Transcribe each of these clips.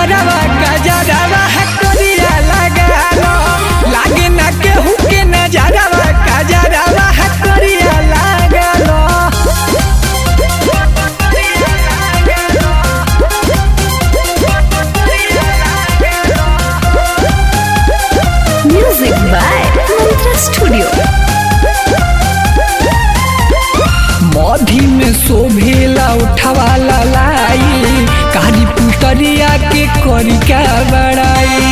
नजरवा गजरवा करिया लगालो लागे ना केहू के नजरवा गजरवा करिया लगालो Music by Mantra Studio. मधी में शोभेला उठवाला लाई कारी पुतरिया के करी का बड़ाई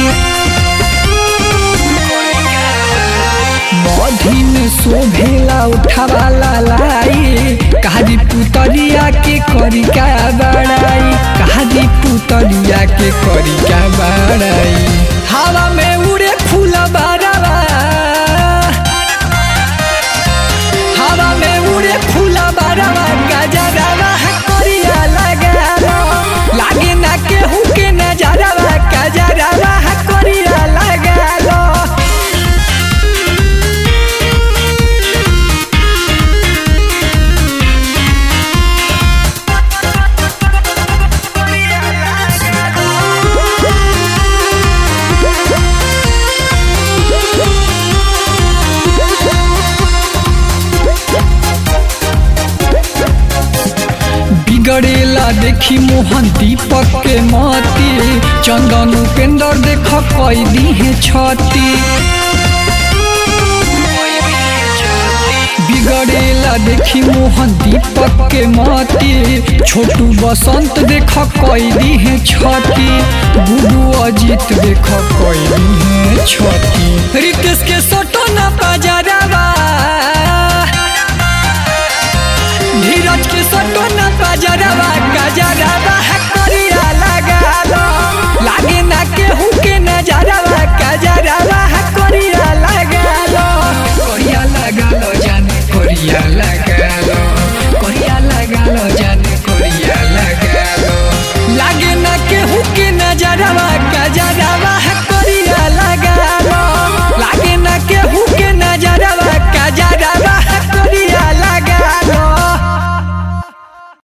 मधी में शोभेला उठवाला लाई कारी पुतरिया के करी का बड़ाई कारी पुतरिया के करी का बड़ाई हवा में उड़े फूल बारवा हवा में उड़े फूला बारवा गजरवा करिया लगालो लागे ना केहू के नजरवा गजरवा करिया लगालो बिगड़ेला देखी मोहन दीपक के मती चंदन उपेंद्र देख कैदी है छती बिगड़ेला देखी मोहन दीपक के मती छोटू बसंत देख कैदी है छती गुडू अजीत देख कैदी है छती रितेश के सोटो ना पजरवा धीरज के सटो न